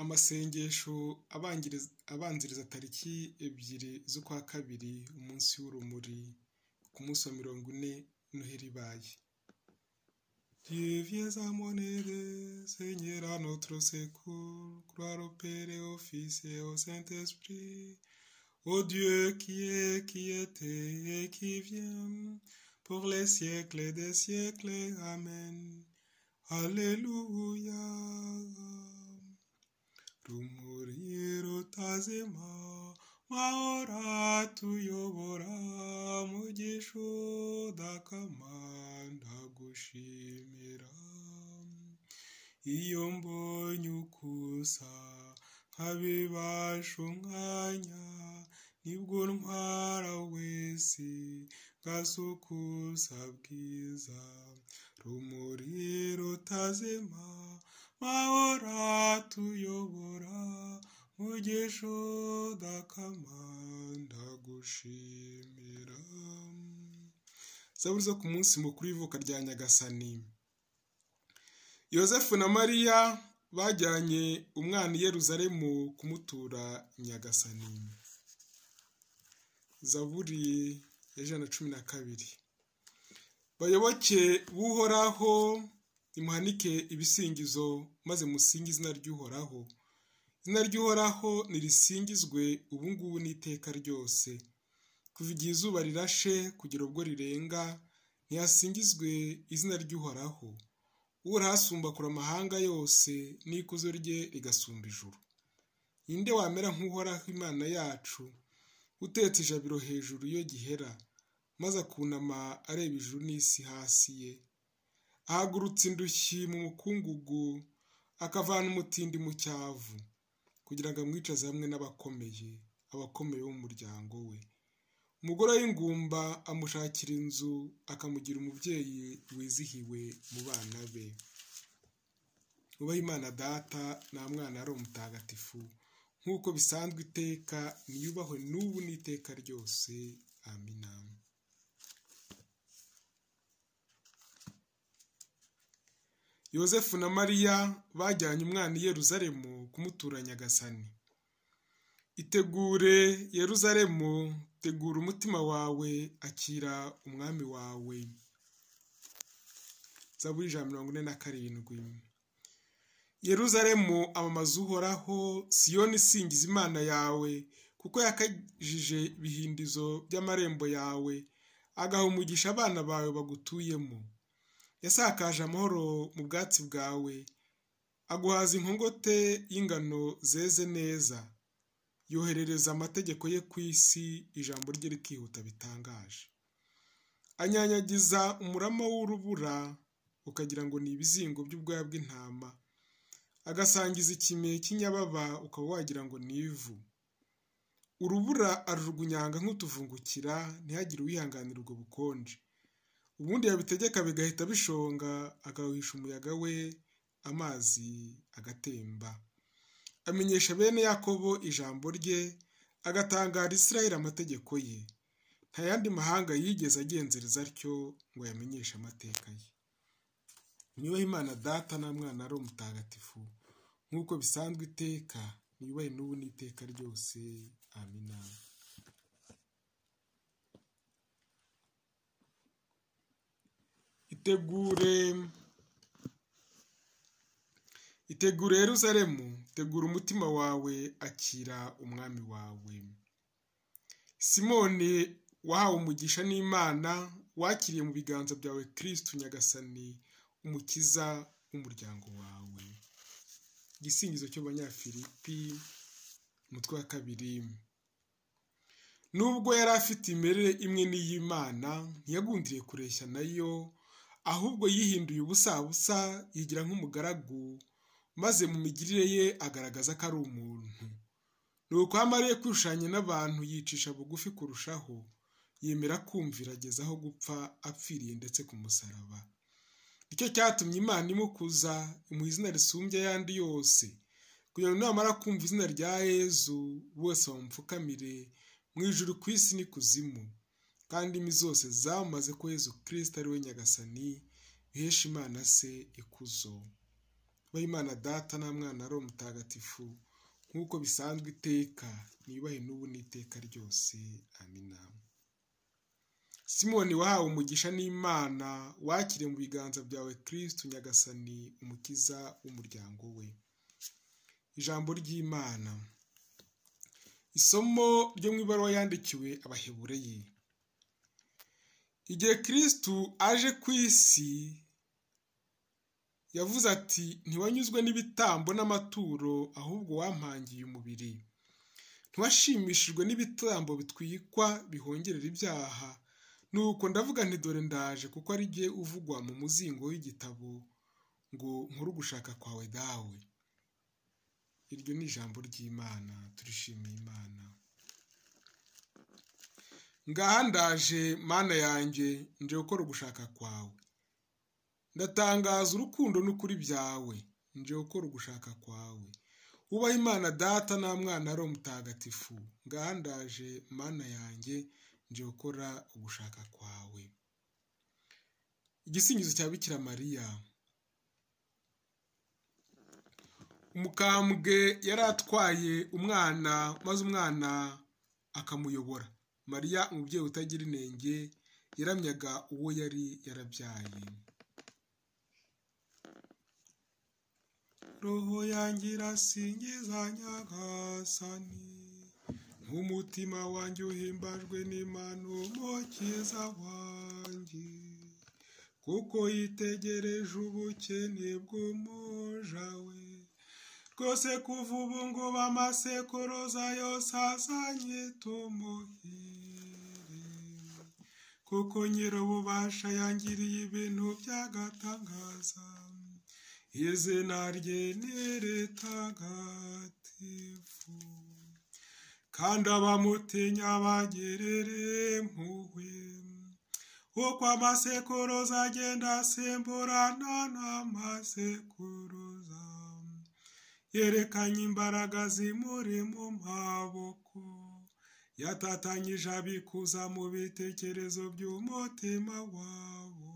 Amasengesho abanziriza tariki ebyiri z'ukwa kabiri umunsi w'urumuri, ku munsi wa mirongo ine noheli ibaye. Dieu viens à mon aide, Seigneur à notre secours, gloire au Père et au Fils et au Saint-Esprit, au Dieu qui est, qui était et qui vient, pour les siècles des siècles. Amen. Alléluia. Rumuri rutazima, maora tuyobora, mugisho dakamanda gushimira. Iyo mbonye ukusa, nkabibasha umwanya, nibwo ntwara wese, gasukuza bwiza. Rumuri rutazima, mahora tuyobora, mugisho dakamanda gushimira. Zaburi zo ku munsi mukuru w'ivuka rya Nyagasani. Yosefu na Mariya bajyanye umwana i Yeruzalemu kumutura Nyagasani. Zaburi ya ijana na cumi na kabiri. Bayoboke b'uhoraho imuhanike ibisingizo maze musinge izina ry'uhoraho. Izina ry'uhoraho nirisingizwe ubu ngubu n'iteka ryose. Kuva igihe izuba rirashe kugera ubwo rirenga, ntihasingizwe izina ry'uhoraho. Uhoraho asumba kure amahanga yose n'ikuzo rye rigasumba ijuru. Ni nde wamera nk'uhoraho imana yacu, utetse ijabiro hejuru iyo gihera, maze akunama areba ijuru n'isi hasi ye. Ahagurutsa indushyi mu mukungugu, akavana umutindi mu cyavu, kugira ngo amwicaze hamwe n'abakomeye, abakomeye b'umuryango we. Umugore w'ingumba amushakira inzu, akamugira umubyeyi wizihiwe mu bana be. Ubahe Imana data nta mwana ari umutagatifu, nk'uko bisanzwe iteka niyubahwe n'ubu n'iteka ryose. Amina. Yosefu na Mariya bajyanye umwana i Yeruzalemu kumutura Nyagasani. Itegure Yeruzalemu, tegura umutima wawe, akira umwami wawe. Zaburi ijana na mirongo ine na karindwi. Yeruzalemu amamaza uhoraho, Siyoni isingiza Imana yawe, kuko yakajije ibihindizo by'amarembo yawe, agaha umugisha abana bawe bagutuyemo. Yasakaje amahoro mu bwatsi bwawe, aguhaza inkongote y'ingano zeze neza. Yoherereza amategeko ye ku isi, ijambo rye rikihuta bitangaje. Anyanyagiza umurama w'urubura, ukagira ngo ni ibizingo by'ubwoya bw'intama. Agasangiza ikime cy'inyababa, ukaba wagira ngo ni ivu. Urubura arujugunyanga nk'utuvungukira, ntihagire uwihanganira ubwo bukonje. Ubundi yabitegeka bigahita bishonga, agahuhisha umuyaga we, amazi agatemba. Amenyesha bene Yakobo ijambo rye, agatangara Isiraheli amategeko ye. Nta yandi mahanga yigeze agenzereza atyo ngo yamenyeshe amateka ye. Niyubahe Imana data na mwana ari umutagatifu, nk'uko bisanzwe iteka, niyubahe n'ubu n'iteka ryose. Amina. Itegure itegure Yeruzalemu, tegura umutima wawe, akira umwami wawe. Simoni wahawe umugisha n'Imana, wakiriye mu biganza byawe Kristo Nyagasani, umukiza w'umuryango wawe. Igisingizo cy'Abanyafilipi, umutwe wa kabiri. Nubwo yari afite imerere imwe n'iy'Imana, ntiyagundiriye kureshya nayo, ahubwo yihinduye ubusabusa yigira nk'umugaragu, maze mu migirire ye agaragaza ko ari umuntu. Ni uko amariye kwishushanya n'abantu yicisha bugufi kurushaho, yemera kumvira ageza aho gupfa apfiriye ndetse ku musaraba. Nicyo cyatumye Imana imukuza imuha izina risumbya ayandi yose, kugira ngo namara kumva izina rya Yezu bose bamupfukamire, mu ijuru ku isi n'ikuzimu. kandi imi zose zamaze ko Yezu kirisita ari we nyagasani bihesha imana se ikuzo abe imana data nta mwana ari umutagatifu nk'uko bisanzwe iteka ntibahe n'ubu n'iteka ryose amina simoni wahawe umugisha n'imana wakire mu biganza byawe kirisitu nyagasani umukiza w'umuryango we ijambo ry'imana isomo ryo mu ibaruwa yandikiwe abahebureye igihe kirisitu aje ku isi yavuze ati ntiwanyuzwe n'ibitambo n'amaturo ahubwo wampangiye umubiri ntiwashimishijwe n'ibitambo bitwikwa bihongerera ibyaha nuko ndavuga nti dore ndaje kuko ari jye uvugwa mu muzingo w'igitabo ngo nkuru gushaka kwawe dawe iryo ni ijambo ry'imana turishimiye imana ngaha ndaje mana yanjye nje gukora ugushaka kwawe ndatangaza urukundo n'ukuri byawe nje gukora ugushaka kwawe ubaha imana data nta mwana ari umutagatifu ngaha ndaje mana yanjye nje gukora ugushaka kwawe igisingizo cya bikira mariya umukambwe yari atwaye umwana maze umwana akamuyobora mariya umubyeyi utagira inenge yaramyaga uwo yari yarabyaye roho yangira singiza nyagasani nk'umutima wanjye uhimbajwe n'imano mukiza wanjye kuko yitegereje ubukene bw'umuja we rwose kuva ubu ngo bamasekuruza yose azanye tumuhire kuko nyir'ububasha yangiriye ibintu by'agatangaza izina rye ni ritagatifu kandi abamutinya bagerere mpuhwe uko amasekuruza agenda asimburana n'amasekuruza yerekanye imbaraga zimuri mu maboko yatatanyije abikuza mu bitekerezo by'umutima wabo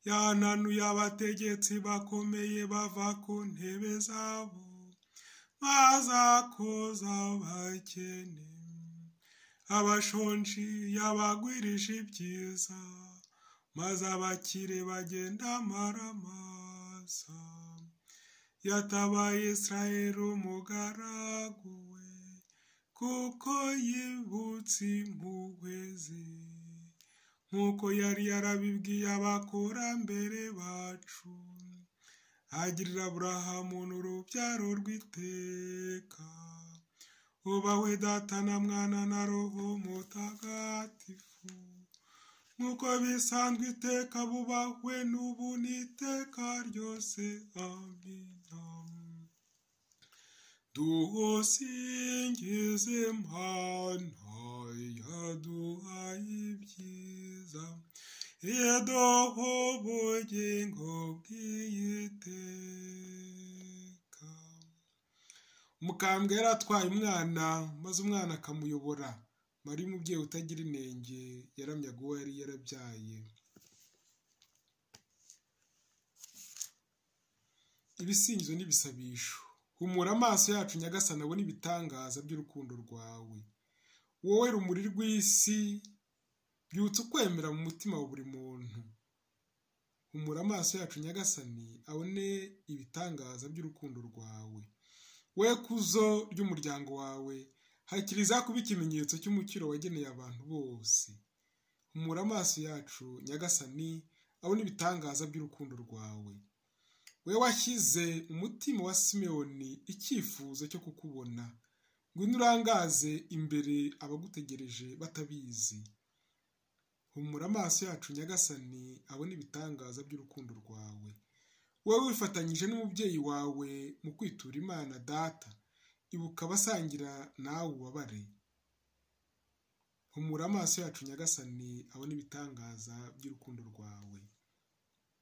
yananuye abategetsi bakomeye bava ku ntebe zabo maze akoza abakene abashonji yabagwirije ibyiza maze abakire bagenda amaramasa yatabaye israheli umugaragu we kuko yibutse impuhwe ze nk'uko yari yarabibwiye abakurambere bacu agirira aburahamu n'urubyaro rw'iteka ubawe data na mwana na roho mutagatifu nk'uko bisanzwe iteka bubahwe n'ubu n'iteka ryose amina dusingize imana yaduhaye ibyiza yaduha ubugingo bw'iteka umukambwe yari atwaye umwana maze umwana akamuyobora mari umubyeyi utagira inenge yaramyaga uwo yari yarabyaye ibisingizo n'ibisabisho humura amaso yacu nyagasana abone ibitangaza by'urukundo rwawe wowe rumuri rw'isi byutse ukwemera mu mutima wa buri muntu humura amaso yacu nyagasani abone ibitangaza by'urukundo rwawe we kuzo ry'umuryango wawe hakiriza kuba ikimenyetso cy'umukiro wageneye abantu bose humura amaso yacu nyagasani abone ibitangaza by'urukundo rwawe we washyize umutima wa simewoni icyifuzo cyo kukubona ngwino urangaze imbere abagutegereje batabizi humura amaso yacu nyagasani abone ibitangaza by'urukundo rwawe wowe wifatanyije n'umubyeyi wawe mu kwitura imana data ibuka abasangira nawe ubabare humura amaso yacu nyagasani abone ibitangaza by'urukundo rwawe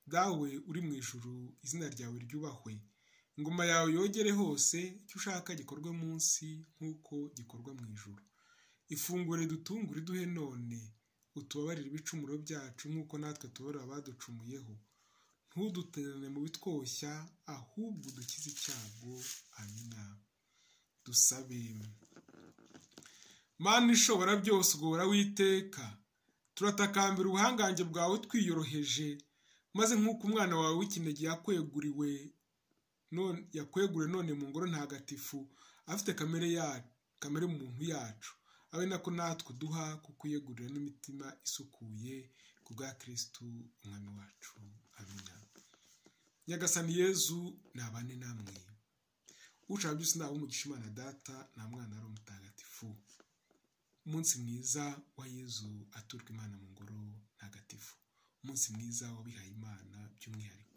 dawe uri mu ijuru izina ryawe ryubahwe ingoma yawe yogere hose icyo ushaka gikorwe munsi nk'uko gikorwa mu ijoro ifungure dutungure duhe none utubabarire ibicumuro byacu nk'uko natwe tubara abaducumuyeho ntudutererane mu bitwoshya ahubwo dukize icyago amina dusabe mana ishobora byose ugora witeka turatakambira ubuhangange bwawe twiyoroheje maze nk'uko umwana wawe w'ikinege yakweguriwe yakweguriwe none mu ngoro ntagatifu afite kamere kamere muntu yacu abe nako natwe duha kukuyegurira n'imitima isukuye ku bwa kirisitu umwami wacu amina nyagasani yezu nabane namwe ushaka byose ntabwo umugisha imana data nta mwana ari umutagatifu umunsi mwiza wa yezu aturwa imana mu ngoro ntagatifu umunsi mwiza w'abihaye imana by'umwihariko